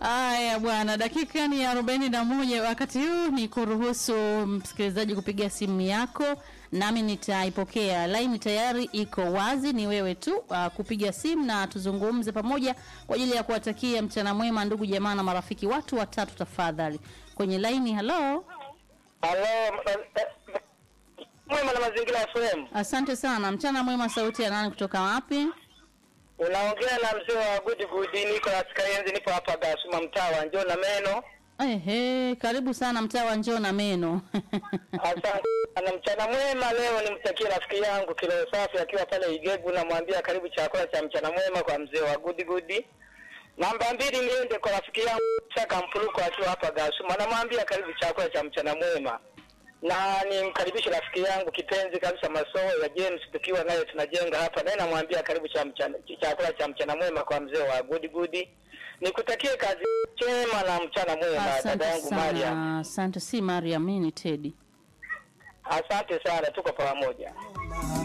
Haya bwana, dakika ni arobaini na moja. Wakati huu ni kuruhusu msikilizaji kupiga simu yako, nami nitaipokea. Laini tayari iko wazi, ni wewe tu uh, kupiga simu na tuzungumze pamoja kwa ajili ya kuwatakia mchana mwema, ndugu jamaa na marafiki. Watu watatu tafadhali kwenye laini. Halo, Halo, mwema na mazingira ya FM. asante sana. Mchana mwema, sauti ya nani kutoka wapi? Unaongea na mzee wa Good Good, niko katika enzi, nipo hapa Gasuma, mtaa wa Njoo na Meno. Ehe, karibu sana mtaa wa njoo na meno. Asante na mchana mwema. Leo nimtakie rafiki yangu Kilo Safi akiwa pale Igegu, namwambia karibu chakula cha mchana mwema kwa mzee wa Good Good. Namba mbili niende kwa rafiki yangu Chaka Mpuruko akiwa hapa Gasuma, namwambia karibu chakula cha mchana mwema na nimkaribishe rafiki yangu kipenzi kabisa Masoo ya James, tukiwa naye tunajenga hapa, naye namwambia karibu cha mchana, chakula cha mchana mwema kwa mzee wa Good Good. Nikutakie kazi njema na mchana mwema dada Asante yangu Mariam. sana, asante. Si Mariam, mimi ni Teddy. Asante sana, tuko pamoja.